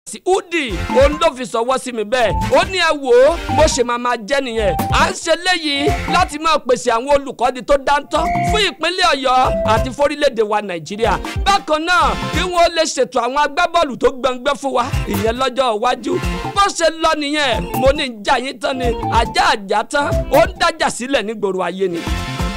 sí udi òun ló fi sọwọ́ sí mi bẹ́ẹ̀ ó ní ẹ wò ó bó ṣe máa máa jẹ́ nìyẹn à ń ṣe léyìí láti máa pèsè àwọn olùkọ́ni tó dáńtọ́ fún ìpínlẹ̀ ọ̀yọ́ àti fórílẹ̀-èdè wa nàìjíríà bákan náà kí wọ́n lè ṣètò àwọn agbábọ́ọ̀lù tó gbọ̀ngbẹ́ fún wa ìyẹn lọ́jọ́ iwájú bó ṣe lọ nìyẹn mo ní ìjà yín tán ni ajá àjà tán ó ń dájà sílẹ̀ nígboro ayé ni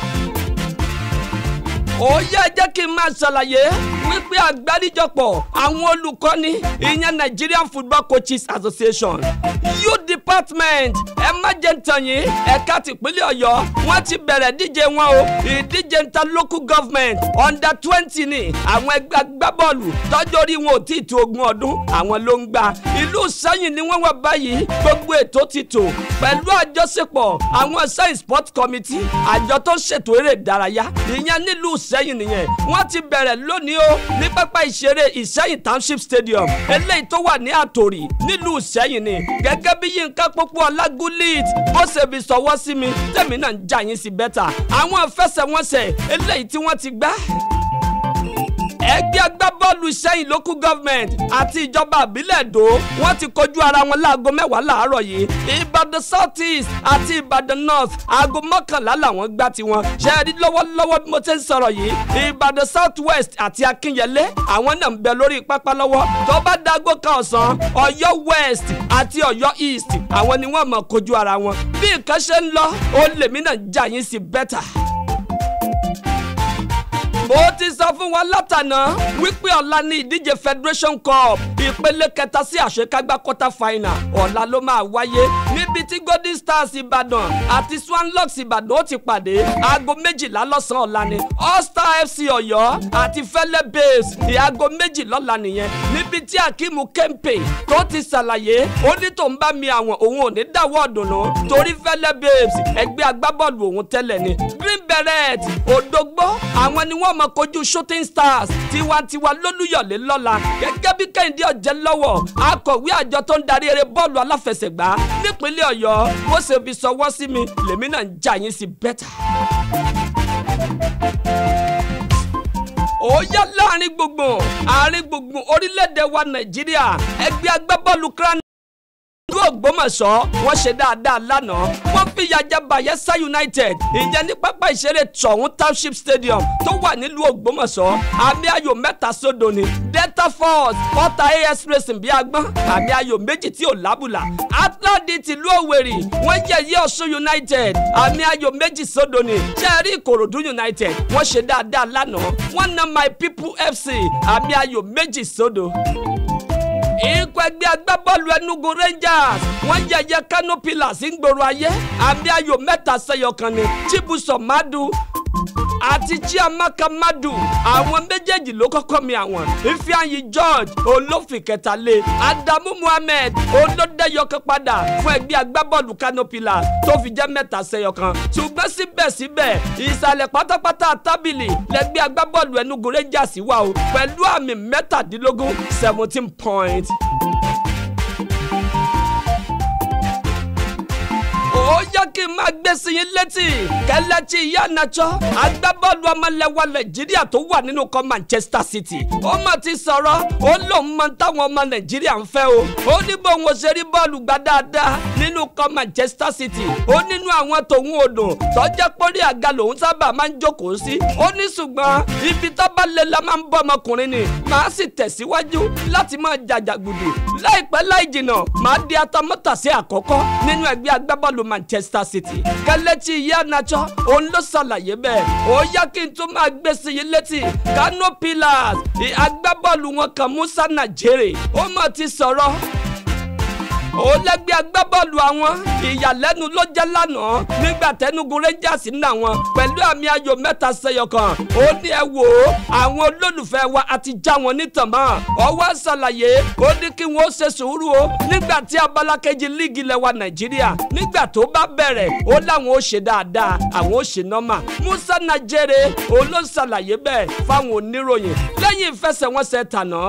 ó yẹ jẹ́ kí n máa ṣàlàyé wípé àgbáríjọpọ̀ àwọn olùkọ́ni ìyẹn Nigerian Football Coaches Association youth department ẹ má jẹ́ ntàn yín ẹ̀ka tìpínlẹ̀ ọ̀yọ́ wọ́n ti bẹ̀rẹ̀ díje wọn o ìdíje nta local government under twenty ni àwọn ẹgbẹ́ agbábọ́ọ̀lù tọ́jú orí wọn ò tí ì tó ogún ọdún àwọn ló ń gbà ìlú sẹ́yìn ni wọ́n wà báyìí gbogbo ètò ti tò pẹ̀lú àjọṣepọ̀ àwọn sẹ́yìn sport committee àjọ tó ń ṣètò eré ìdárayá ìyẹn nílùú ìsẹ́yìn nìyẹn wọ́n ti bẹ̀rẹ̀ lónìí o ní pápá ìṣeré ìsẹ́yìn township stadium eléyìí tó wà ní àtòrì nílùú ìsẹ́yìn ni gẹ́gẹ́ bí yínká pópó ọlágúlít bó ṣe fi sọwọ́ sí mi tẹ̀mí náà ń jà yín sí bẹ́tà àwọn ìfẹsẹ̀wọnsẹ̀ eléyìí tí wọ́n ti gbá ẹgbẹ́ agbábọ́ọ̀lù sẹ́yìn local government àti ìjọba àbílẹ̀ èdò wọ́n ti kojú ara wọn láago mẹ́wàá láàárọ̀ yìí ìbàdàn south east àti ìbàdàn north aago mọ́kànlá làwọn gbá tiwọn ṣe é rí lọ́wọ́lọ́wọ́ bí mo ti ń sọ̀rọ̀ yìí ìbàdàn south west àti akínyẹlé àwọn náà ń bẹ lórí pápá lọ́wọ́ tó bá dago kan ọ̀sán ọ̀yọ́ west àti ọ̀yọ́ east àwọn ni wọ́n mọ̀ kojú ara wọn bí nǹkan ṣe ń lọ ó lèmi náà jà yín sí bẹ́tà mo ti sọ fún wa látànà wípé ọ̀la ní ìdíje federation cup ìpele kẹta sí àṣekágbá quarter final ọ̀la ló máa wáyé níbi tí golden stars ìbàdàn àti swanlocks ìbàdàn ó ti pàdé aago méjìlá lọ́sàn-án ọ̀la ni all star fc ọ̀yọ́ àti fẹ́lẹ́ babes ìaago méjì lọ́la nìyẹn níbi tí akimu kempe tó ti ṣàlàyé ó ní tó ń bá mi àwọn òun ò ní dáwọ́ ọ̀dùnnú torí fẹ́lẹ́ babes ẹgbẹ́ agbábọ́ọ̀lù òun tẹ́lẹ̀ ni green beret òdògbó àwọn ni wọ́n mọ kojú shooting stars tiwantiwa lólúyọ̀lé lọ́la gẹ́gẹ́ bí kẹ́hìndé ọ̀jẹ̀ lọ́wọ́ akọ̀wé àjọ tó ń darí eré bọ́ọ̀lù aláfẹsẹ̀gbá nípínlẹ̀ ọ̀yọ́ bó ṣe fi sọwọ́ sí mi lèmi náà ń jà yín sí bẹ́tà. ó yá láàrin gbùngbùn àárín gbùngbùn orílẹ̀-èdè wa nàìjíríà ẹgbẹ́ agbábọ́ọ̀lù kran ìlú ògbómọ̀ṣọ́ wọ́n ṣe dáadáa lánàá wọ́n fìyà jẹ bayelsa united ìyẹn ní pápá ìṣeré tọ̀hún township stadium tó wà nílùú ògbómọ̀ṣọ́ àmì ayò mẹ́ta sódò ni delta force ọ̀tà as racing bíi agbọ́n àmì ayò méjì tí ò lábùlà atladi tìlú òwèrì wọ́n yẹ̀yẹ́ ọ̀ṣun united àmì ayò méjì sódò ni jẹ́rìí ìkòròdú united wọ́n ṣe dáadáa lánàá wọ́n na my people fc àmì ayò méjì sódò ikọ̀ ẹgbẹ́ agbábọ́ọ̀lù Enugu Rangers wọ́n yẹ̀yẹ́ Kano Pillars ń gbòòrò ayé àmì ayò mẹ́ta sẹ́yọ kan ni Chibuso Madu àti Chiamaka Madu àwọn méjèèjì ló kọ́kọ́ mi àwọn Ifeanyi George olófin kẹta lé Adamu Muhammed olódẹ́yọkan padà fún ẹgbẹ́ agbábọ́ọ̀lù Kano Pillars tó fi jẹ́ mẹ́ta sẹ́yọ kan ṣùgbọ́n síbẹ̀síbẹ̀ ìsàlẹ̀ pátápátá tábìlì lẹ́gbẹ́ agbábọ́ọ̀lù Enugu Rangers wà o pẹ̀lú àmì mẹ́tàdínlógún seventeen points. ó yẹ kí n máa gbé sí yín létí kẹlẹ́tì ìyá nàjọ́ agbábọ́ọ̀lù ọmọlẹ́wà nàìjíríà tó wà nínú kọ́ manchester city ó mà ti sọ̀rọ̀ ó lóun mọ táwọn ọmọ nàìjíríà ń fẹ́ o ó ní bóun ò ṣe rí bọ́ọ̀lù gbá dáadáa nínú kọ́ manchester city ó nínú àwọn tòun odò tọ́jẹ́ pórí àga lòun sábà máa ń jókòó sí ó ní ṣùgbọ́n ibi tó bá lè la máa ń bọ́ ọmọkùnrin ni màá sì tẹ̀síwájú láti máa jàjàgùdù láìpẹ́ láì jìnnà màá di atamọ́tàsí àkọ́kọ́ nínú ẹgbẹ́ agbábọ́ọ̀lù manchester city kẹlẹ́tì ìyá nàjọ́ òun ló ṣàlàyé bẹ́ẹ̀ ó yá kí n tún máa gbé sí yín létí kano pillars agbábọ́ọ̀lù wọn kan musa nàjèrè ó mà ti sọ̀rọ̀ ó lẹ́gbẹ́ agbábọ́ọ̀lù àwọn ìyàlẹ́nu ló jẹ́ lánàá nígbà tẹnugu rangers ń nà wọn pẹ̀lú àmì ayò mẹ́ta sẹ́yọ kan ó ní ẹ wò ó àwọn olólùfẹ́ wa àti já wọn nítàn mọ́ ọwọ́ ṣàlàyé ó ní kí wọ́n ṣe sùúrù o nígbà tí abala kejì líìgì lẹ́wà nàìjíríà nígbà tó bá bẹ̀rẹ̀ ó láwọn ó ṣe dáadáa àwọn ó ṣe nọ́mà musa najere òun ló ṣàlàyé bẹ́ẹ̀ fáwọn oníròyìn lẹ́yìn ìfẹsẹ̀wọnsẹ̀ tàná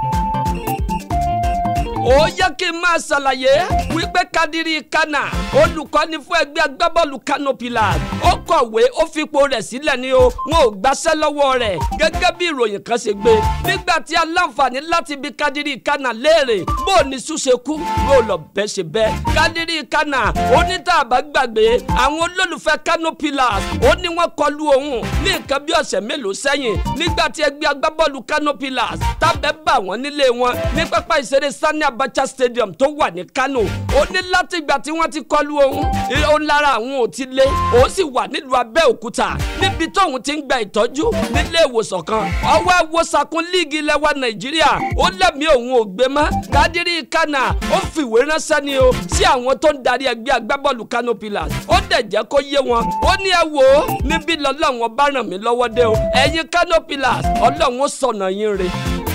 ó yẹ kí n máa ṣàlàyé wípé kadiri kana olùkọ́ni fún ẹgbẹ́ agbábọ́ọ̀lù Kano Pillars ó kọ̀wé ó fipò rẹ̀ sílẹ̀ ni o wọn ò gbaṣẹ́ lọ́wọ́ rẹ̀ gẹ́gẹ́ bí ìròyìn kan ṣe gbé nígbà tí aláǹfààní láti bi Kadiri Kana léèrè bó o ní ṣùṣe kú bó o lọ bẹ́ ṣe bẹ́ Kadiri Kana onítàbá gbàgbé àwọn olólùfẹ́ Kano Pillars ó ní wọ́n kọlu òun ní nǹkan bí ọ̀sẹ̀ mélòó sẹ́yìn nígbà tí ẹgbẹ́ agbábọ́ọ̀lù Kano Pillars tábẹ́ bà wọ́n nílé wọn ní pápá ìṣeré Sani Abacha Stadium tó wà ní Kano ó ní látìgbà tí wọ́n ti kọlu òun ó lára àwọn ò ti lé òun sì wà nílùú Abẹ́òkúta níbi tóun ti ń gba ìtọ́jú nílé ìwòsàn kan ọwọ́ àwòsàkun líìgì ilẹ̀ wa Nàìjíríà ó lẹ́mìí òun ò gbé mọ́ Kadiri Kana ó fìwé ránṣẹ́ ni o sí àwọn tó ń darí ẹgbẹ́ agbábọ́ọ̀lù Kano Pillars ó dẹ̀ jẹ́ kó yé wọn ó ní ẹ wò ó níbí lọ́lọ́run bá ràn mí lọ́wọ́ dé o ẹ̀yin Kano Pillars ọlọ́run ó sọ̀nà yín re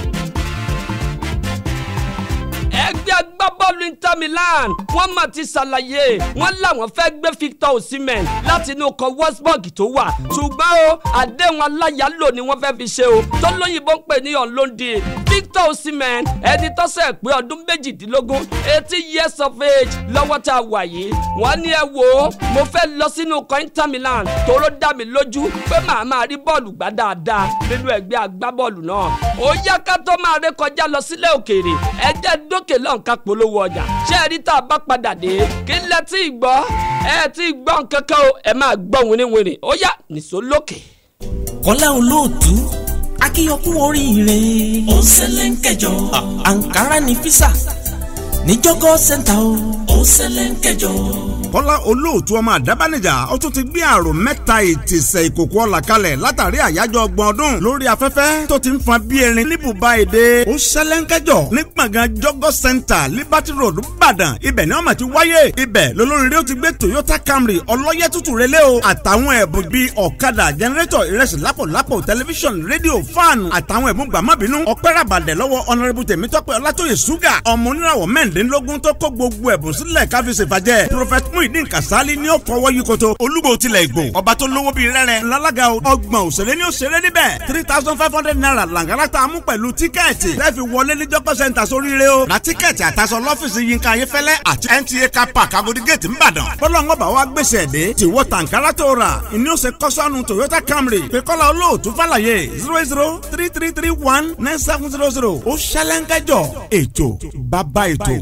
ẹgbẹ́ agbábọ́ọ̀lù Inter Milan wọ́n mà ti ṣàlàyé wọ́n làwọn fẹ́ gbé Victor Osimhen láti inú ọkọ̀ Wolfsburg tó wà ṣùgbọ́n o àdéhùn aláyàlò ni wọ́n fẹ́ fi ṣe o tó lóyìnbó ń pè ní ọ̀lọ́ndì Victor Osimhen ẹni tó ṣẹ̀ pé ọdún méjìdínlógún eighty years of age lọ́wọ́ tá a wà yìí wọ́n ní ẹ wò ó mo fẹ́ lọ sínú ọkọ̀ Inter Milan tóró dá mi lójú pé màá máa rí bọ́ọ̀lù gbá dáadáa nínú ẹgbẹ́ agbábọ́ọ̀lù náà ó yá ká tó máa rékọjá lọ sílẹ̀ òkèèrè ẹ jẹ́ dók lókè lọ́n ká polówó ọjà ṣé ẹ rí tá a bá padà dé kí lẹ tí ì gbọ́ ẹ tí ì gbọ́ nkankan o ẹ máa gbọ́ winiwini ó yá nìṣó lókè. kọ́lá olóòtú akíyọkú oríire ó ṣẹlẹ̀ ń kẹjọ àǹkárá ní físà níjọ́gọ́ sẹ́ńtà o ó ṣẹlẹ̀ ń kẹjọ kọ́lá olóòtú ọmọ àdábánijà ó tún ti gbé àrò mẹ́ta ìtìsẹ̀ ìkòkò ọ̀la kalẹ̀ látàrí àyájọ́ ọgbọ̀n ọdún lórí afẹ́fẹ́ tó ti ń fan bí erin níbùbá èdè ó ṣẹlẹ́ńkẹ́jọ ní gbọ̀ngàn jọ́gọ́ center liberty road ìbàdàn ibẹ̀ ni wọ́n máa ti wáyé ibẹ̀ lolóríire ó ti gbé toyota camry ọlọ́yẹ tútù relé o àtàwọn ẹ̀bùn bíi ọ̀kadà jẹnẹrétọ̀ ìrẹsì lápòlápò tẹlifíṣọ̀n rédíò fáànù àtàwọn ẹ̀bùn gbàmọ́bínú ọpẹ́ ràbàdẹ̀ lọ́wọ́ ọ̀nàrẹ́bù tèmítọ́pẹ́ ọlátòyè ṣúgà ọmọ oníràwọ̀ mẹ́rìndínlógún tó kó gbogbo ẹ̀bùn sílẹ̀ káfíńsì fàjẹ́ prophet muhyiddin kasali ní ó fọwọ́ yí koto olúgbò tilẹ̀ ìgbò ọba tó lówó bíi rẹ́rẹ́ ńlálága ọgbọ̀n òṣèré ní òṣèré níbẹ̀ three thousand five hundred naira làǹgàrà tá a mú pẹ̀lú tíkẹ́ẹ̀tì lẹ́ẹ̀fi wọlé ní jọ́kọ́ sẹ́ńtà sóríire o ra tíkẹ́ẹ̀tì àtàṣọ lọ́fíìsì yínká ayéfẹ́lẹ́ àti nta car park agodi gate ńbàdàn fọlọ́ngọ́ bá wa gbèsè ẹ̀dẹ́ tí wọ́n tàǹkárá tó rà ìní ó ṣe kọ́sọ́nù toyota camry pẹ̀kọ́lá olóòtú fàlàyé zero zero three three three one nine seven zero zero ó ṣẹlẹ́ńkẹ́jọ ètò bàbá ètò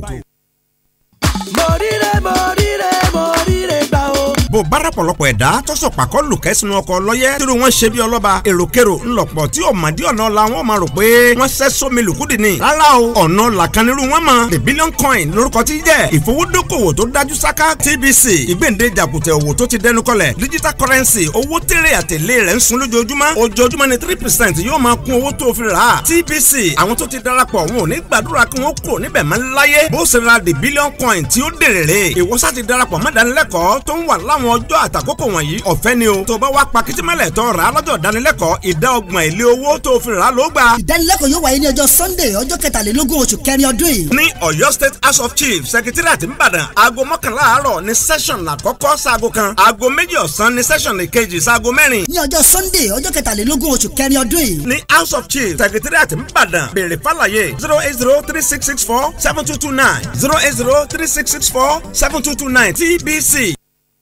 mọ̀rírẹ́ mọ̀rírẹ́ mọ̀rírẹ́ gbà o. bó bára pọ̀lọpọ̀ ẹ̀dá tọ́sọ̀ pàkọ́ lùkẹ́ sínú ọkọ̀ lọ́yẹ́ tí wọ́n ṣe bí ọlọ́ba èròkèrò ńlọpọ̀ tí òmàdí ọ̀nà la wọn máa rò pé wọ́n ṣẹ́ sómi lùkúdì ni rárá o ọ̀nà làkànnirú wọn mọ̀ the billion coin lórúkọ tí jẹ́ ìfowódókòwò tó dájú sáká TBC ìgbéǹde jàkùtẹ̀ òwò tó ti dẹnu kọlẹ̀ digital currency owó tèrè àtẹ̀lé rẹ̀ ń sun lójoojúmọ́ ojoojúmọ́ ni three percent yóò máa kún owó tó fi rà á TBC àwọn tó ti darapọ̀ wọn ò ní gbàdúrà kí wọ́n kúrò níbẹ̀ mọ́ láyé bó ṣe ra the billion coin tí ó dèrè rè ìwọ́sà ti darapọ̀ mọ́dánilẹ́kọ̀ọ́ tó ń wà láwọn ọjọ́ àtàkókò wọ̀nyí ọ̀fẹ́ ni o tó bá wá pa kìtìmọ́lẹ̀ tó rà á lọ́jọ́ ìdánilẹ́kọ̀ọ́ ìdá ọgbọ̀n èlé owó tó fi rà á ló gbà. ìdánilẹ́kọ̀ọ́ yóò wáyé ní ọjọ́ sunday ọjọ́ kẹtàlélógún oṣù kẹrin ọdún yìí. ní Ọ̀yọ́ state house of chiefs secretariat nìbàdàn aago mọ́kànlá àárọ̀ ní session àkọ́kọ́ sáago kan aago méjì ọ̀sán ní session ìkejì sáago mẹ́rin. ní ọjọ́ sunday ọjọ́ kẹtàlélógún oṣù kẹrin ọdún yìí. ní house of chiefs secretariat nìbàdàn béèrè fàlàyé zero eight zero three six six four seven two two nine zero eight zero three six six four seven two two nine TBC.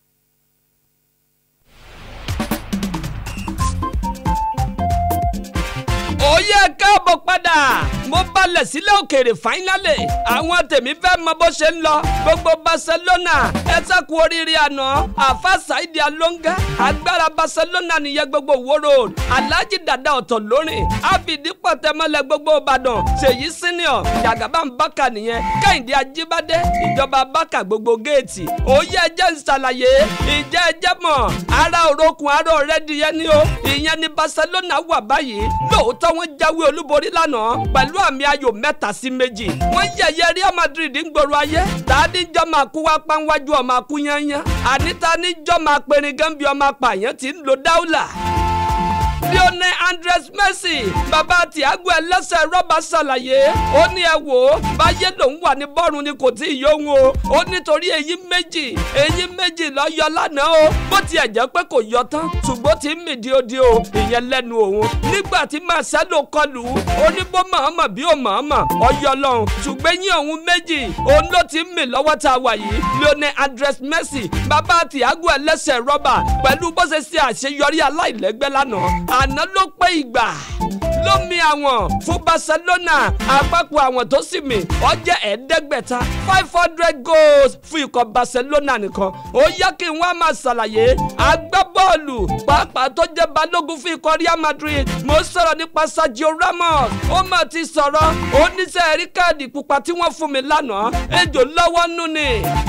ó yẹ káàbọ̀ padà mo balẹ̀ sílẹ̀ òkèèrè fáínálì àwọn tèmi fẹ́ mọ bó ṣe ń lọ gbogbo Barcelona ẹ sẹ́kù oríire àná àfa Saidi Alonga agbára Barcelona nìyẹn gbogbo wo road Alhaji Dada ọ̀tọ̀ lórin àfìdípọ̀ tẹmọ́lẹ̀ gbogbo Ìbàdàn Ṣèyí senior Jàgàbá Mbàkà nìyẹn Kẹ́hìndé Ajíbádé ìjọba Bàkà gbogbo géètì ó yẹ ẹjẹ́ ń ṣàlàyé ìjẹ́ ẹjẹ́ mọ̀ ara òrokùn ara ọ̀rẹ́dìyẹ ni ó ìyẹn ni Barcelona wà báyìí lóòótọ́ wọ́n jáwé olúborí lánàá pẹ̀lú àmì ayò mẹ́ta sí méjì. wọ́n yẹ̀yẹ́ Real Madrid ń gbòòrò ayé tàdíjọ́ máa kú wá pánwájú ọmọ akú yányán àníta níjọ́ máa perin gánbi ọmọ apààyàn tí ń lo dáúlà lionel andres messi bàbá tiago ẹlẹ́sẹ̀ rọ́bà ṣàlàyé ó ní ẹ wò ó báyé lòun wà ní bọ́ọ̀rùn ni kò tí ì yóhun o ó nítorí èyí méjì èyí méjì lọ yọ lánàá o bó tiẹ̀ jẹ́ pé kò yọ tán ṣùgbọ́n tí ń mì díodíò ìyẹn lẹ́nu òun nígbà tí marcelo kọlù ó ní bó mọ̀ọ́mọ̀ bí ó mọ̀ọ́mọ̀ ọyọ lọ́hùn ṣùgbọ́n yín òun méjì òun ló ti ń mì lọ́wọ́ tá a wà yìí lionel andres messi bàbá tiago ẹlẹ́sẹ̀ rọ́bà pẹ̀lú bó ṣe ṣe àṣeyọrí aláìlẹ́gbẹ́ lánàá àná ló pé ìgbà lómi àwọn fún barcelona àpapọ̀ àwọn tó sì mì ó jẹ́ ẹ̀ẹ́dẹ́gbẹ̀ta five hundred goals fún ikọ̀ barcelona nìkan ó yẹ kí n wá máa ṣàlàyé agbábọ́ọ̀lù pàápàá tó jẹ́ balógun fún ikọ̀ real madrid mo sọ̀rọ̀ nípa sergio ramos ó mà ti sọ̀rọ̀ oníṣẹ́ rí káàdì pupa tí wọ́n fún mi lánàá ejò lọ́wọ́ nù ni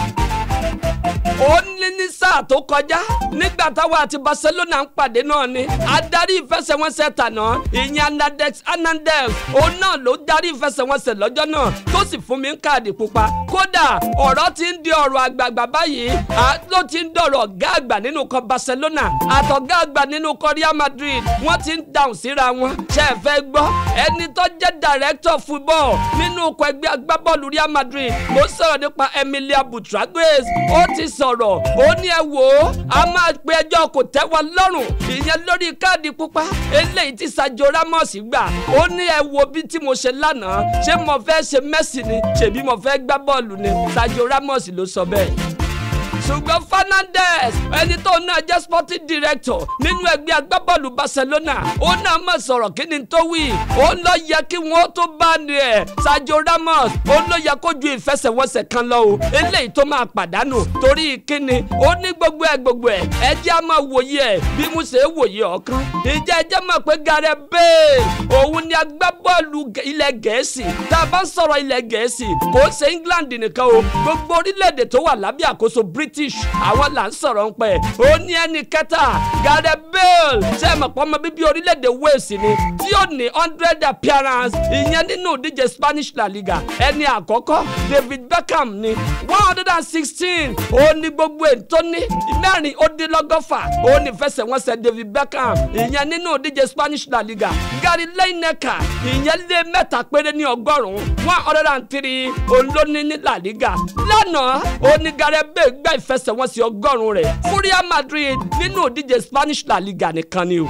ó ní ní sáà tó kọjá nígbà táwọn àti barcelona ń pàdé náà ni adarí ìfẹsẹ̀wọnsẹ̀ tàná ìyẹn anadex anandez òun náà ló darí ìfẹsẹ̀wọnsẹ̀ lọ́jọ́ náà tó sì fún mi ń káàdì pupa kódà ọ̀rọ̀ ti ń di ọ̀rọ̀ àgbààgbà báyìí ló ti ń dọ̀rọ̀ ọ̀gá àgbà nínú kan barcelona àtọ̀gá àgbà nínú kan real madrid wọ́n ti ń dáhùn síra wọn ṣe é fẹ́ gbọ́ ẹni tó jẹ́ director football nínú ọkọ̀ ẹgbẹ́ agbábọ́ọ̀lù real madrid mo sọ̀rọ̀ nípa emilia butraguez ó ti sọ̀rọ̀ ó ní ẹ wò ó a máa pe ẹjọ́ kò tẹ́ wa lọ́rùn ìyẹn lórí káàdì pupa eléyìí tí sajo ramos gbà ó ní ẹ wo bí tí mo ṣe lánàá ṣé mo fẹ́ ṣe messi ni ṣèbí mo fẹ́ gbá bọ́ọ̀lù ni sajo ramos ló sọ bẹ́ẹ̀ ṣùgbọ́n fernandez ẹni tó náà jẹ́ sporting director nínú ẹgbẹ́ agbábọ́ọ̀lù barcelona ó náà mọ̀ sọ̀rọ̀ kí ni tó wí ó lọ yẹ kí wọ́n tó bá ní ẹ̀ sajo ramos ó lọ yẹ kó ju ìfẹsẹ̀wọnsẹ̀ kan lọ o eléyìí tó máa pàdánù torí kíni ó ní gbogbo ẹ̀ gbogbo ẹ̀ ẹ jẹ́ á máa wòye ẹ̀ bí mo ṣe é wòye ọ̀kan ìjẹ́ ẹ jẹ́ mọ̀ pé gareth bale òun ni agbábọ́ọ̀lù ilẹ̀ gẹ̀ẹ́sì tá a bá ń sọ̀rọ̀ ilẹ̀ gẹ̀ẹ́sì kò ṣe england nìkan o gbogbo orílẹ̀-èdè tó wà lábẹ́ àkóso british àwọn là ń sọ̀rọ̀ ń pẹ́ ó ní ẹni kẹta gareth bale ṣe é mọ̀ pọ́ ọmọ bíbí orílẹ̀-èdè wales ni tí ó ní hundred appearance ìyẹn nínú ìdíje spanish la liga ẹni àkọ́kọ́ david beckham ni one hundred and sixteen ó ní gbogbo ètò ní mẹ́rin ó dín lọ́gọ́fà ó ní fẹsẹ̀wọnsẹ̀ david beckham ìyẹn nínú ìdíje spanish la liga gary lineker ìyẹn lé mẹ́ta péré ní ọgọ́rùn-ún one hundred and three olóní ní la liga lánàá ó ní gareth bale gbá ìfẹsẹ̀wọnsẹ̀ ọgọ́rùn-ún rẹ̀ fún real madrid nínú ìdíje spanish la liga nìkan ni o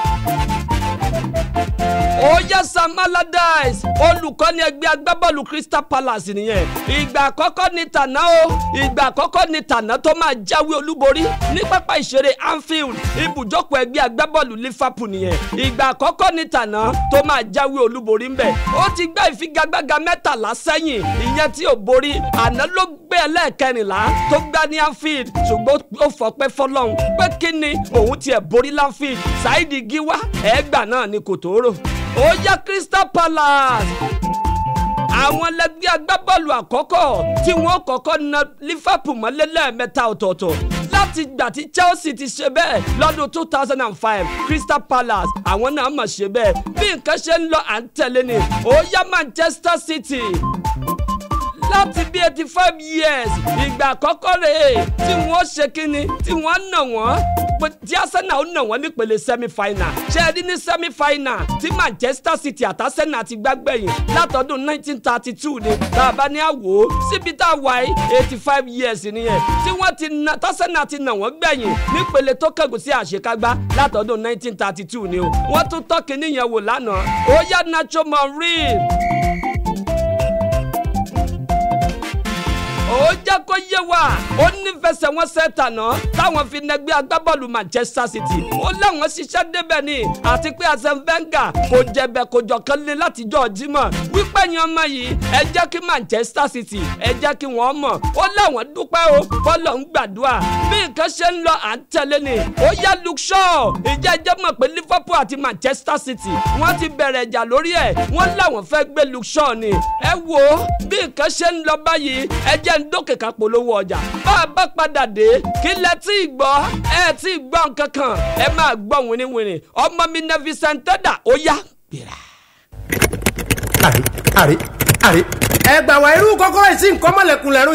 oya sam allardyce olùkọ́ni ẹgbẹ́ agbábọ́ọ̀lù crystal palace nìyẹn ìgbà àkọ́kọ́ ni tàná o ìgbà àkọ́kọ́ ni tàná tó máa jáwé olúborí ní pápá ìṣeré anfield ibùjókòó ẹgbẹ́ agbábọ́ọ̀lù liverpool nìyẹn ìgbà àkọ́kọ́ ni tàná tó máa jáwé olúborí ńbẹ ó ti gbá ìfigagbága mẹ́tàlá sẹ́yìn ìyẹn tí ò borí àná ló gbé ẹlẹ́ẹ̀kẹrìnlá tó gbá ní anfield ṣùgbọ́n ó fọpẹ́ fọlọ́run pé kí ni òun tiẹ̀ borí lanfield saidi giwa ẹ̀ẹ́gbà náà ni kò tó rò ó yá crystal palace àwọn lẹgbẹ́ agbábọ́ọ̀lù àkọ́kọ́ tí wọ́n kọ́kọ́ na liverpool mọ́lé lẹ́ẹ̀mẹ́ta ọ̀tọ̀ọ̀tọ̀ láti gbà tí chelsea ti ṣe bẹ́ẹ̀ lọ́dún two thousand and five crystal palace àwọn náà mọ̀ ṣe bẹ́ẹ̀ bí nǹkan ṣe ń lọ à ń tẹ̀lé ni ó yá manchester city láti bí eighty five years ìgbà àkọ́kọ́ rèé tí wọ́n ṣe kínni tí wọ́n nà wọ́n tí arsenal nà wọ́n nípele semi final ṣe é rí ní semi final tí manchester city àti arsenal ti gbàgbẹ́yìn látọdún nineteen thirty two ni tá a bá ní àwò síbi tá a wà yìí eighty five years nìyẹn tí wọ́n ti na arsenal ti nà wọ́n gbẹ̀yìn nípele tó kẹ́gùn sí àṣekágbá látọdún nineteen thirty two ni o wọ́n tún tọ́kì níyẹn wò lánàá ó yá nacho monreal. ó jẹ́ kó yé wa ó nífẹsẹ̀ wọn sẹ́tà náà táwọn fi nẹgbẹ́ agbábọ́ọ̀lù manchester city ó láwọn ṣiṣẹ́ débẹ̀ ni àti pé arsene wenger kò jẹ̀bẹ̀ kò jọ̀kan lé látijọ́ jímọ̀ wípé yan ọmọ yìí ẹ jẹ́ kí manchester city ẹ jẹ́ kí wọ́n mọ̀ ó láwọn dúpẹ́ o bọ́ọ̀lù ń gbàdúrà bí nǹkan ṣe ń lọ à ń tẹ̀lé ni ó yá luke shaw ìjẹ́ ẹjẹ́ mọ̀ pé liverpool àti manchester city wọ́n ti bẹ̀rẹ̀ ìjà lórí ẹ̀ wọ́n láwọn fẹ́ gbé luke shaw ni ẹ wo bí nǹkan ṣe ń lọ báyìí ẹ jẹ́ ń dókè ká polówó ọjà bá a bá padà dé kí lẹ tí ì gbọ́ ẹ tí ì gbọ́ nǹkan kan ẹ máa gbọ́ wìnìwìnì ọmọ mi nà Vicenteda ó yá gbéra. àrí àrí àrí. ẹ gbà wá irú kọ́kọ́rọ́ ìsìn nǹkan mọ̀lẹ́kùn lẹ́rú yìí o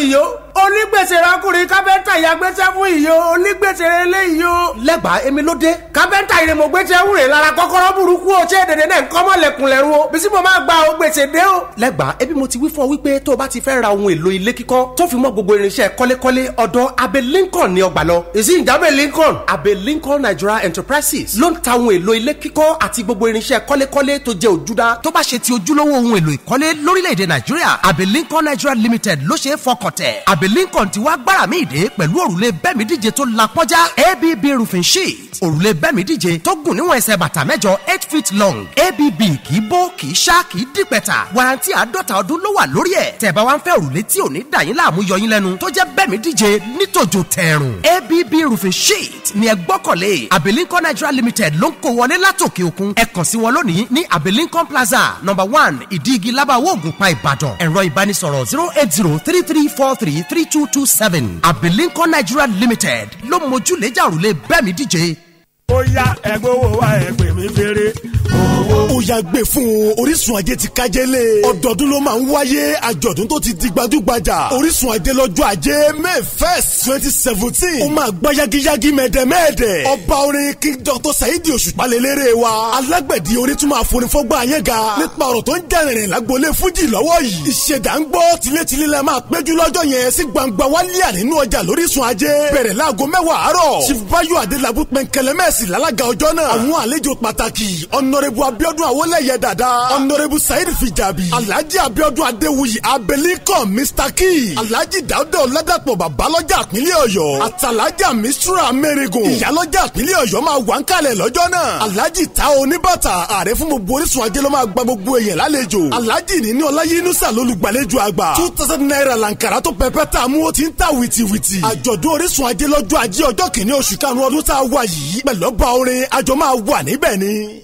onígbèsè rákùnrin kápẹ́ntà ya gbéṣẹ́ fún ìyó onígbèsè eléyìí o. lẹ́gbàá èmi ló dé. kápẹ́ntà yìí mo gbéṣẹ́ wúre lára kọ́kọ́rọ́ burúkú o ṣé dèdè náà ń kọ́ mọ́lẹ̀kùn lẹ́rú o. bísí mo máa gba o gbèsè dé o. lẹ́gbàá ebi mo ti wí fún ọ wípé tó o bá ti fẹ́ ra ohun èlò ilé kíkọ́ tó fi mọ́ gbogbo irinṣẹ́ kọ́lékọ́lé ọ̀dọ̀ abe lincoln ni ọgbà lọ. èsì ìjábẹ̀ lincoln abe lincoln nigeria enterprises ló ń ta ohun èlò ilé kíkọ́ àti gbogbo irinṣẹ́ kọ́lékọ́lé tó jẹ́ òjúdá tó bá ṣe ti ojúlówó ohun èlò ìkọ́lé lórílẹ̀‐èdè nàìjíríà abe lincoln nigeria limited ló ṣe é fọkàn tẹ̀ abe lincoln ti wá gbára mi ìdè pẹ̀lú òrùlé bẹ́ẹ̀mí díje tó la pọ́njá abb roofing sheet òrùlé bẹ́ẹ̀mí díje tó gùn níwọ̀n ẹsẹ̀ bàtà mẹ́jọ eight feet long abb kì í bó kì í ṣá kì í dípẹ̀tà warranty àádọ́ta ọdún ló wà lórí ẹ̀ tẹ̀ bá wá ń fẹ́ òrùlé tí ò ní dà yín láàmú yọ yín lẹ́nu tó jẹ́ bẹ́ẹ̀mí díje nítòjò tẹ̀rùn abb roofing sheet ni ẹ gbọ́kànlé abe lincoln nigeria limited ló ń kó wọlé látòkè òkun ẹ kàn sí wọn lónìí ní abe lincoln plaza number one ìdígi lábàwọ̀ ògùnpá ìbàdàn ẹ̀rọ ìbánisọ̀rọ̀ zero eight zero three three four three three two two seven abe lincoln nigeria limited ló mójúlẹ́jà òrùlé bẹ́ẹ̀mí díje. ó yá ẹgbẹ́ owó wa ẹ̀ pè mí fèrè owó. ó yá gbé fún un orísun ajé ti kájẹ́lé ọdọọdún ló máa ń wáyé àjọ̀dún tó ti di gbajúgbajà orísun ajé lọ́jọ́ ajé may first twenty seventeen ó máa gbá yagiyagi mẹ́ẹ̀dẹ́mẹ́ẹ̀dẹ́ ọba orin king dr saidi òṣùpá lélẹ́rẹ́ wa alágbẹ̀dì orin tún máa forin fọ́gbà ayé ga nípa ọ̀rọ̀ tó ń jẹ́rìnrìn lágbolé fújì lọ́wọ́ yìí ìṣẹ̀dá ń gbọ́ tilétilé la máa péjú lọ́jọ́ yẹn sí gbangba wálíà nínú ọjà lórísun ajé bẹ̀rẹ̀ láago mẹ́wàá àárọ̀ chief bayo adelabu pẹ̀nkẹlẹ́mẹ́sì lálága ọjọ́ náà àwọn àlejò pàtàkì ọ̀nàrẹ́bù abiodun awolẹ́yẹ dada ọ̀nàrẹ́bù saheed fijabi alhaji abiodun adewuyi abelikọ mr key alhaji dawuda ọ̀làdàpọ̀ babalọ́jà àpínlẹ̀ ọ̀yọ́ àtàlájà mistura mẹ́rẹ̀gùn ìyálọ́jà àpínlẹ̀ ọ̀yọ́ máa wà ń kalẹ̀ lọ́jọ́ náà alhaji ta oníbàtà ààrẹ fún gbogbo orísun ajé ló máa gba gbogbo èèyàn lálejò alhaji níní ọláyínúsà lólùgbàlejò àgbà two thousand naira lankara tó pẹpẹ tá a mú ó ti ń ta wìtìwìtì àjọ̀dún orísun ajé lọ́jọ́ ajé ọjọ́ kìíní oṣù karùn-ún ọdún tá a wà yìí pẹ̀lú ọba orin àjọ máa wà níbẹ̀ ni.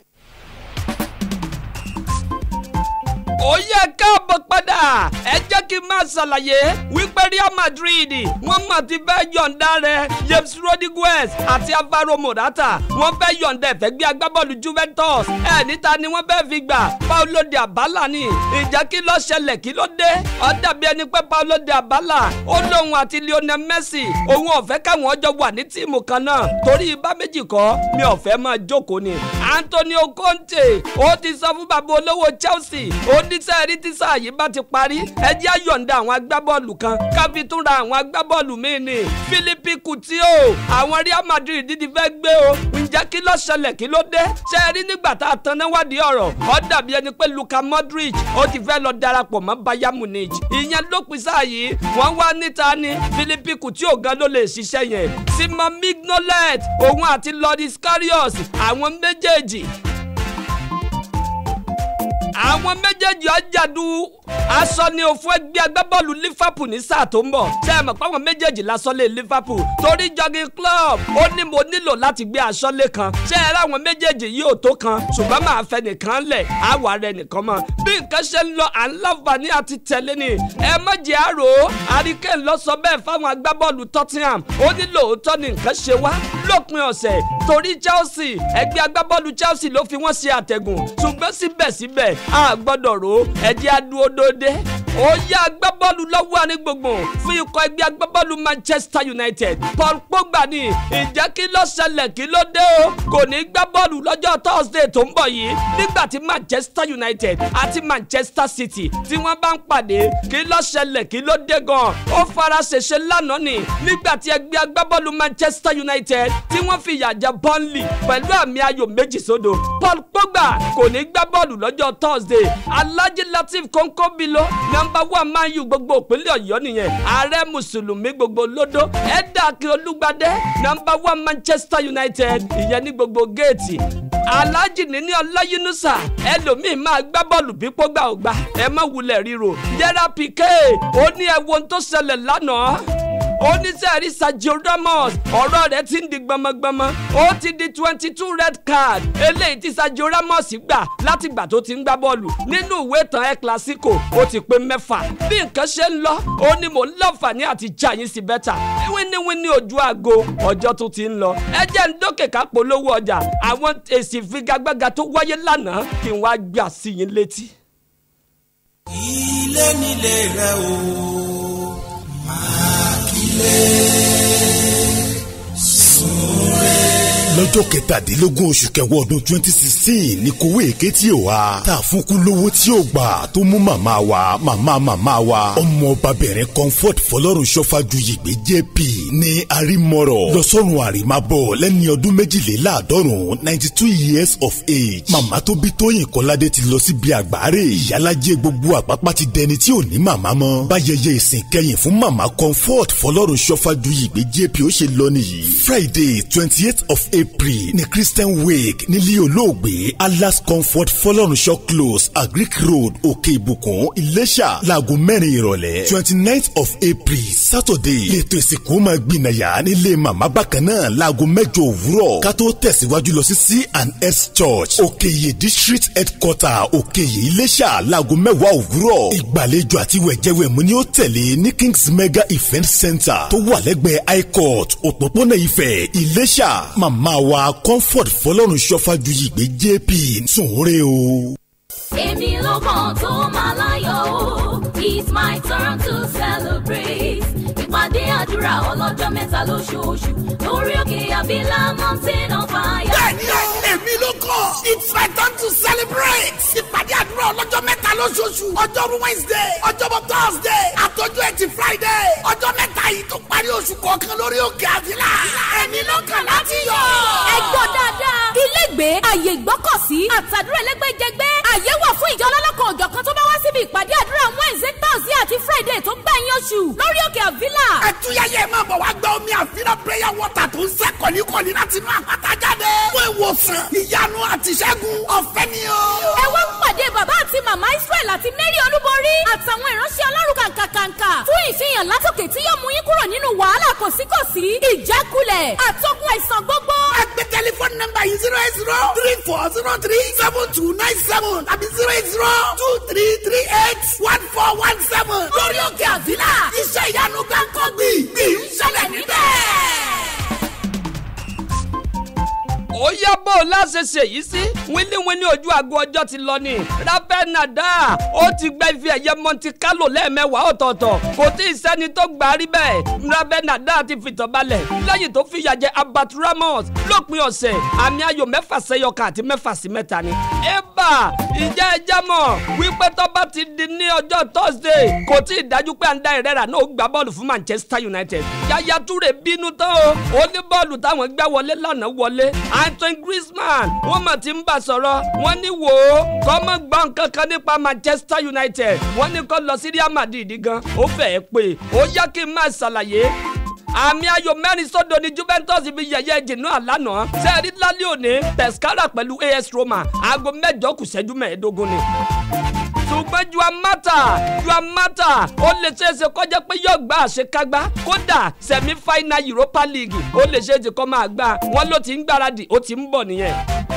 ó yẹ káàbọ̀ padà ẹ jẹ́ kí n máa ṣàlàyé wípé Real Madrid wọ́n mà ti fẹ́ yọ̀ǹda rẹ̀ James Rodriguez àti Alvaro Morata wọ́n fẹ́ yọ̀ǹda ẹ̀fẹ́ gbé agbábọ́ọ̀lù Juventus ẹ̀ níta ni wọ́n fẹ́ fi gbà Paulo de Abala ni ìjà kí ló ṣẹlẹ̀ kí ló dé ó dàbí ẹni pé Paulo de Abala ó lóun àti Lionel Messi òun ò fẹ́ káwọn ọjọ́ wà ní tíìmù kan náà torí ibà méjì kọ́ mi ò fẹ́ máa jókòó ni Antonio Conte ó ti sọ fún bàbá olówó Chelsea ó ní sẹ́ẹ̀rí tí sáà yìí bá ti parí ẹ jẹ́ á yọ̀ǹda àwọn agbábọ́ọ̀lù kan káfí tún ra àwọn agbábọ́ọ̀lù míì ni Philippe Coutinho àwọn Real Madrid ti fẹ́ gbé o ǹjẹ́ kí ló ṣẹlẹ̀ kí ló dé sẹ́ẹ̀rí nígbà tá a tan náà wádìí ọ̀rọ̀ ó dàbí ẹni pé Luka Modric ó ti fẹ́ lọ darapọ̀ mọ́ Bayern Munich ìyẹn lópin sáà yìí wọ́n wá níta ni Philippe Coutinho gan ló lè ṣiṣẹ́ yẹn Simon Mignolet òun àti Loris Karius àwọn méjèèjì àwọn méjèèjì ọjàdù aṣọ ni òfin ẹgbẹ́ agbábọ́ọ̀lù Liverpool ní sáà tó ń bọ̀ ṣe é mọ̀ pé àwọn méjèèjì lásọlé Liverpool torí jogging club ó ní mo nílò láti gbé aṣọ́lé kan ṣé ẹ ráwọn méjèèjì yóò tó kan ṣùgbọ́n máa fẹ́ nìkan lẹ̀ àwa rẹ̀ nìkan mọ́ bí nǹkan ṣe ń lọ à ń láǹfààní àti tẹ̀lé ni ẹ má jẹ́ àrò àríkè lọ sọ bẹ́ẹ̀ fáwọn agbábọ́ọ̀lù Tottenham ó ní lóòótọ́ ni nǹkan ṣe wá lópin ọ̀sẹ̀ torí Chelsea ẹgbẹ́ agbábọ́ọ̀lù Chelsea ló fi wọ́n ṣe àtẹ̀gùn ṣùgbọ́n síbẹ̀síbẹ̀ a gbọ́dọ̀ ro ẹ̀jẹ̀ adúodóde ó yá agbábọ́ọ̀lù lọ́wọ́ àní gbogbo fún ikọ̀ ẹgbẹ́ agbábọ́ọ̀lù Manchester United Paul Pogba ní ìjẹ́ kí ló ṣẹlẹ̀ kí ló dé o kò ní gbá bọ́ọ̀lù lọ́jọ́ Thursday tó ń bọ̀ yìí nígbà tí Manchester United àti Manchester City tí wọ́n bá ń pàdé kí ló ṣẹlẹ̀ kí ló dé gan ó fara ṣèṣe lánàá ni nígbà tí ẹgbẹ́ agbábọ́ọ̀lù Manchester United tí wọ́n fi ìyà jẹ Burnley pẹ̀lú àmì ayò méjì sódò Paul Pogba kò ní gbá bọ́ọ̀lù lọ́jọ́ Thursday Alhaji Latif Konkobilo nọ́mbà one Man U gbogbo ìpínlẹ̀ Ọ̀yọ́ nìyẹn ààrẹ mùsùlùmí gbogbo lódó ẹ̀dá kí olúgbadé nọ́mbà one Manchester United ìyẹn ní gbogbo géètì Alhaji níní ọláyínúsà ẹlòmíín máa gbá bọ́ọ̀lù bí pọ́gbà ògbà ẹ má wulẹ̀ ríro Gerard Piqué ó ní ẹ wo ohun tó ṣẹlẹ̀ lánàá oníṣẹ́rí Sergio Ramos ọ̀rọ̀ rẹ̀ ti ń di gbọmọgbọmọ ó ti di twenty two red card eléyìí tí Sergio Ramos gbà látìgbà tó ti ń gbá bọ́ọ̀lù nínú ìwé ìtàn El Clasico ó ti pé mẹ́fà bí nǹkan ṣe ń lọ ó ní mò ń láǹfààní àti já yín sí bẹ́tà wíníwíní ojú aago ọjọ́ tó ti ń lọ ẹ jẹ́ ń dókè ká polówó ọjà àwọn èsì ìfigagbága tó wáyé lánàá kí n wá gbà sí yín létí. ilé nílé rẹ o máa lọ́jọ́ kẹtàdínlógún oṣù kẹwọ́ ọdún twenty sixteen ní kówó èké tí ò wá tá a fún kú lówó tí ò gbà tó mú màmá wa màmá màmá wa ọmọ ọbabìnrin comfort fọlọ́run ṣọ́fàjù yìgbé jp ní arímọ̀rọ̀ lọ́sọ̀rùn àrèmábọ̀ lẹ́ni ọdún méjìléláàádọ́rùn ninety two years of age màmá tó bí tóyìn kọ́ládé ti lọ síbi àgbáre ìyálàjẹ gbogbo àpápá ti dẹni tí ò ní màmá mọ́ báyẹyẹ ìsìn kẹyìn fún màmá comfort fọlọ́run ṣọ́fàjù yìgbé jp ó ṣe lọ nìyí friday twenty eight of april ní christian wake nílé olóògbé alas comfort fọlọ́runṣọ́ close agric road òkè ìbùkún iléṣà láago mẹ́rin ìrọ̀lẹ́ twenty ninth of april saturday lẹ́tọ̀ ìsìnkú máa gbìnàyà nílé màmá bákan náà láago mẹ́jọ òwúrọ̀ ká tó tẹ̀síwájú lọ sí c and s church òkèyè district headquarter òkèyè iléṣà láago mẹ́wàá òwúrọ̀ ìgbàlejò àti wẹ̀jẹ̀wẹ̀mú ni ó tẹ̀lé ní kings mega event center tó wà lẹ́gbẹ̀ẹ́ high court òpópónà ifẹ̀ iléṣà màmá wa comfort fọlọ́run ṣọ́fájú yìí gbé jp sùnwúrẹ́ o. èmi ló kàn tó máa láyọ̀ o it's my turn to celebrate ìpàdé àdúrà ọlọ́jọ́ mẹ́ta lóṣooṣù lórí òkè àbílà mountain of fire. bẹ́ẹ̀ni èmi ló kọ it's my turn to celebrate ìpàdé àdúrà ọlọ́jọ́ mẹ́ta lóṣooṣù ọjọ́rú wednesday ọjọ́bọ̀ thursday àtọ́jú ẹtì friday ọjọ́ mẹ́ta yìí tó parí oṣù kọ̀ọ̀kan lórí òkè àbílà èmi ló kàn láti yọ. ẹ gbọ́ dáadáa ilégbèé àyè ìgbọ́kọ̀sí àtàdúrà ẹlẹ́gbẹ́jẹgbẹ́ àyè wà fún ìjọ ọlọ́lọ́kan òjọ̀kan tó bá wá síbi ìpàdé àdúrà wednesday thursday àti friday tó gbẹ̀yìn oṣù lórí òkè àbílà. ẹtúyẹyẹ máa bọ̀ wá gba omi àfihàn prayer water tó ń sẹ́ kọ̀líkọ̀lí láti inú àpáta jáde. fún ìwòsàn ìyanu àti ìṣẹ́gun ọ̀fẹ́ ni o. ẹ wá pàdé bàbá àti màmá israel àti mary olúborí àtàwọn ìránṣẹ́ ọlọ́run kàǹkàǹkà fún ìfihàn látòkè tí yóò mú yín kúrò nínú wàhálà kòsíkòsí ìjákulẹ̀ àtọ́kùn àìsàn gbogbo. ẹ gbé tẹlifóònù nọ́mbà yìí zero eight zero three four zero three seven two nine seven tàbí zero eight zero two three three eight one four one seven. lórí òkè àbílà iṣẹ́ ìyanu gbàǹkan gbì gbì ń ṣẹlẹ̀ níbẹ̀ ó yá bó o láṣẹ ṣe yìí sí wíníwíní ojú aago ọjọ́ ti lọ ni Rafael Nadal ó ti gbẹ́ ife ẹ̀yẹ Monte Carlo lẹ́ẹ̀mẹ́wàá ọ̀tọ̀ọ̀tọ̀ kò tí ì sẹ́ni tó gbà á rí bẹ́ẹ̀ Rafael Nadal ti fìtàn balẹ̀ lẹ́yìn tó fìyà jẹ Albert Ramos lópin ọ̀sẹ̀ àmì ayò mẹ́fà sẹ́yọkàn àti mẹ́fà sí mẹ́ta ni. eba ìjẹ́ ẹjẹ́ mọ̀ wípé tó bá ti di ní ọjọ́ Thursday kò tí ì dájú pé Ander Herrera náà ó gbá bọ́ọ̀lù fún Manchester United Yaya Toure bínú tán o ó ní bọ́ọ̀lù táwọn gbá wọlé lánàá wọlé Antoine Griezmann wọ́n mà ti ń bà sọ̀rọ̀ wọ́n ní wò ó kọ́ mọ́ gbọ́ nǹkan kan nípa Manchester United wọ́n ní kó lọ sí Real Madrid gan ó fẹ́ẹ́ pé ó yá kí n máa ṣàlàyé àmì ayò mẹ́rin sódò ní Juventus fi yẹ̀yẹ́ jìnnà àlànà sẹ́ẹ̀rí lálẹ́ òní Pescara pẹ̀lú AS Roma aago mẹ́jọ kù ṣẹ́jú mẹ́ẹ̀ẹ́dógún ni ṣùgbọ́n Juan Mata Juan Mata ó lè ṣe é ṣe kọjá pé yóò gba àṣekágbá kódà semi final Europa League ó lè ṣe é ṣe kọ́ máa gbà wọ́n ló ti ń gbáradì ó ti ń bọ̀ nìyẹn.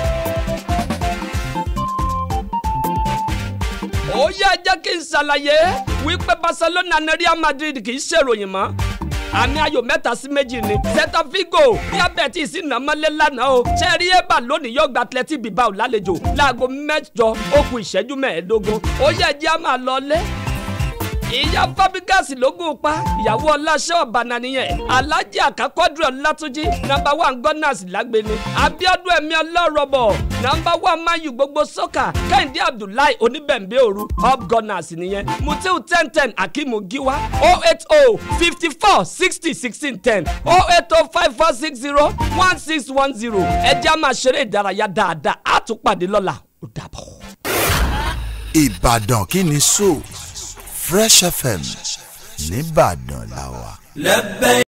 ó yẹ jẹ́ kí n ṣàlàyé wípé Barcelona ní Real Madrid kì í ṣèròyìn mọ́ àmì ayò mẹ́ta sí méjì ni celta vigo bí abẹ́tì sí nàmọ́lé lánàá o ṣẹ́ẹ́rí ébà lónìí yóò gba athletic bilbao lálejò láago mẹ́jọ ó kù ìṣẹ́jú mẹ́ẹ̀ẹ́dógún ó yẹ jẹ́ a máa lọ lé ìyá fábígàsì lógún pa ìyàwó ọláṣẹ́ ọ̀bànà nìyẹn alájí àkàkọ́dúró ọlátúnjí nọ́mbà one gunners lágbèni abiodun ẹ̀mí ọlọ́rọ̀bọ̀ nọ́mbà one mayu gbogbo sọ́kà kẹ́hìndé abdullahi oníbẹ̀ǹbẹ̀ òru up gunners nìyẹn mutiu ten ten akimu giwa oh eight oh fifty four sixty sixteen ten oh eight oh five four six zero one six one zero ẹ jẹ́ a máa ṣeré ìdárayá dáadáa á tún pàdé lọ́la ó dàbọ̀. Ìbàdàn kí ni so Fresh FM nìbàdàn làwà. lẹ́bẹ̀ẹ́.